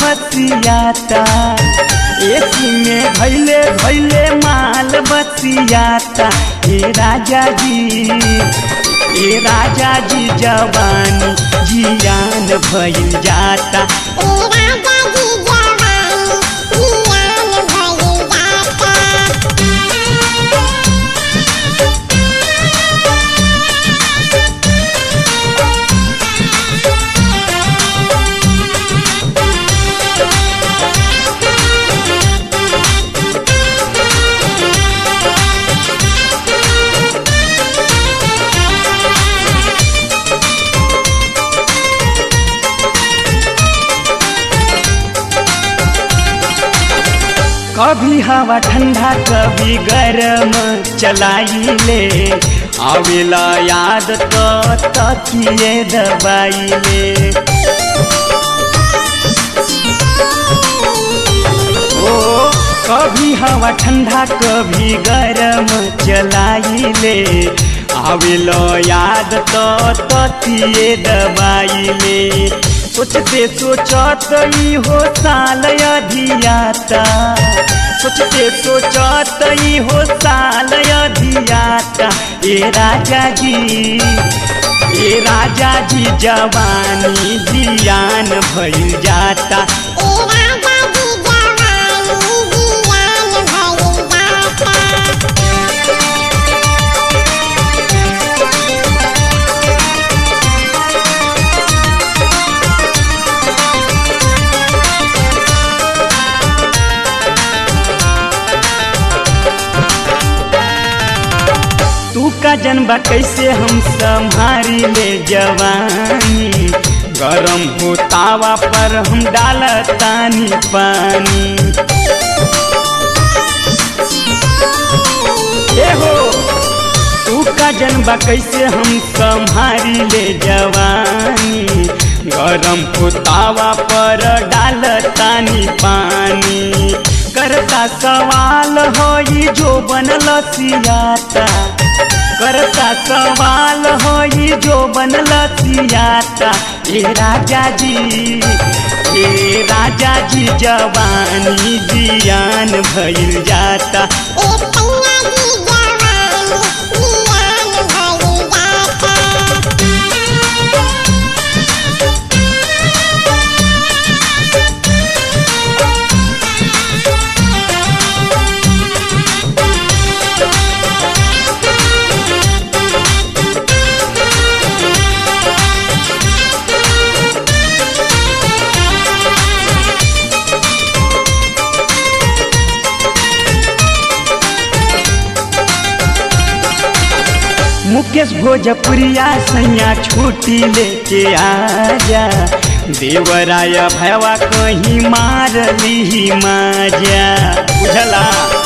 बसियाता AC में भैले भैले माल बसियाता ए राजा जी ए राजा जी जवानी जियान भइल जाता ए राजा जी जवानी जियान भइल जाता कभी हवा ठंडा कभी गरम चलाइले आवेला याद तो तकिए दबाइले ओ कभी हवा ठंडा कभी गरम चलाइले आवेला याद तो तकिए दबाइले सोचते सोचत ई हो साल अधियाता सोचते सोचत ई हो साल अधियाता ए राजा जी ए राजा जी जवानी जियान भइल जाता ए राजा जी जवानी जियान भइल जाता तू का जनबा कैसे हम संभारी ले जवानी गरम हो तावा पर हम डालतानी पानी ए हो तू का जनबा कैसे हम संभारी ले जवानी गरम हो तावा पर डालतानी पानी करता सवाल होई जो बनल सियाता करता सवाल होई जो बनल सियाता ए राजा जी ए राजा जी जवानी जियान भइल जाता ए सैया जी जवानी जियान भइल जाता मुकेश भोजपुरिया सैया छुट्टी लेके आजा देवराय भैवा कहीं मार ली माजा बुझला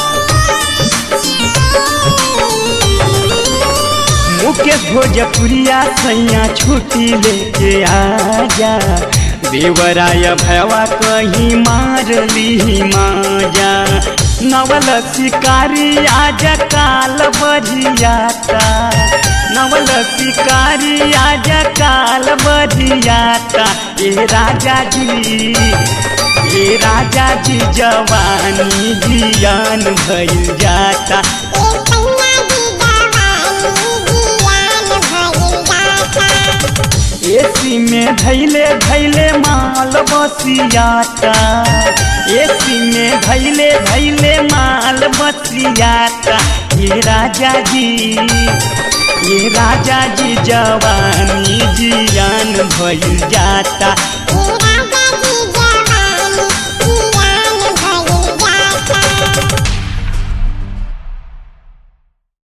मुकेश भोजपुरिया सैया छुट्टी लेके आजा देवराय भैवा कहीं मार ली माजा नवल शिकारी आज काल बजियाता नवल शिकारी आज काल बजियाता ए राजा जी ए राजा जी जवानी जियान भइल जाता ए सैया जी जवानी जियान भइल जाता एसी में धैले धैले माल बसियाता एसी में धैले धैले माल बसियाता ये राजा जी ये राजा जी जवानी जियान भइल जाता ए राजा जी